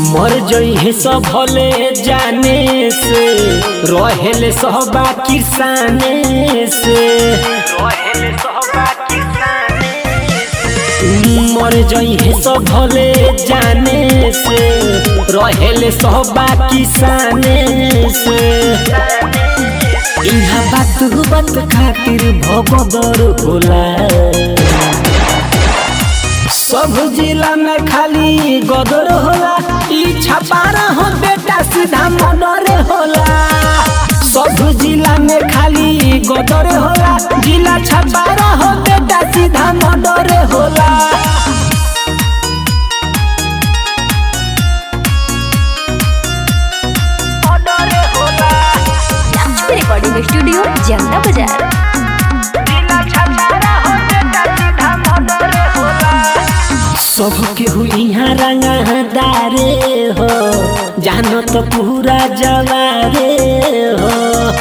मर जइहे सब भले जाने से रहेले सहबा किसाने से रहेले सहबा किसाने मर जइहे सब भले जाने से रहेले सहबा किसाने से इहा बात बात खातिर भगदड़ होला सब जिला में खाली गदर होला ई छपारा हो बेटा सीधा मनरे होला सब जिला में खाली गदर होला जिला छपारा हो बेटा सीधा मनरे होला मनरे होला लक्ष्मी रिकॉर्डिंग स्टूडियो जनता बाजार जिला छपारा हो बेटा सीधा मनरे होला सब केहू यहाँ रंगदारे हो जानो तो पूरा जवारे हो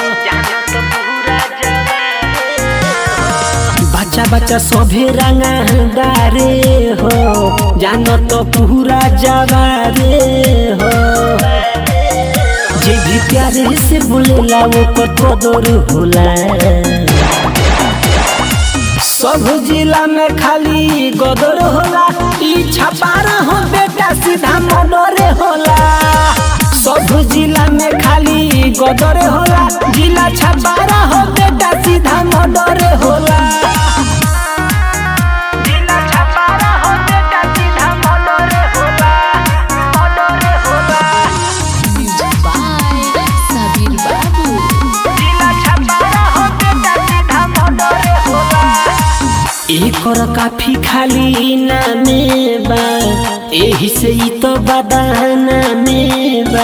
बच्चा बच्चा सभे रंगदारे हो जानो तो पूरा जवारे हो जे भी प्यारे से बोलेला वो कदर होला सब जिला में खाली गदर होला ई छपारा हो बेटा सीधा मनरे होला सब जिला में खाली गदर होला जिला छपारा हो बेटा सीधा मनरे होला जिला छपारा हो बेटा सीधा मनरे होला मनरे होला जिला छपारा हो बेटा सीधा मनरे होला एकर काफी खाली नामे बा एही से ई तो बदाना में बा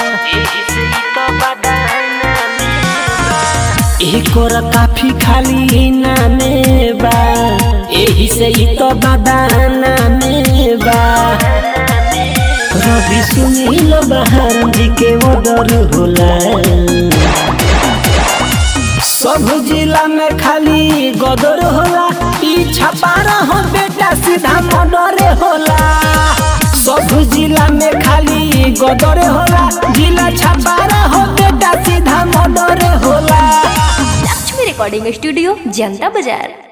एकर काफी खाली नामे बा एही से ई तो बदाना में बा रवि सुनील बहार जी के ओदर होला सब जिला में खाली गदर होला ई छपारा हो बेटा सीधा मनरे होला सब जिला में खाली गदर होला जिला छपारा हो बेटा सीधा मनरे होला लक्ष्मी रिकॉर्डिंग स्टूडियो जनता बाजार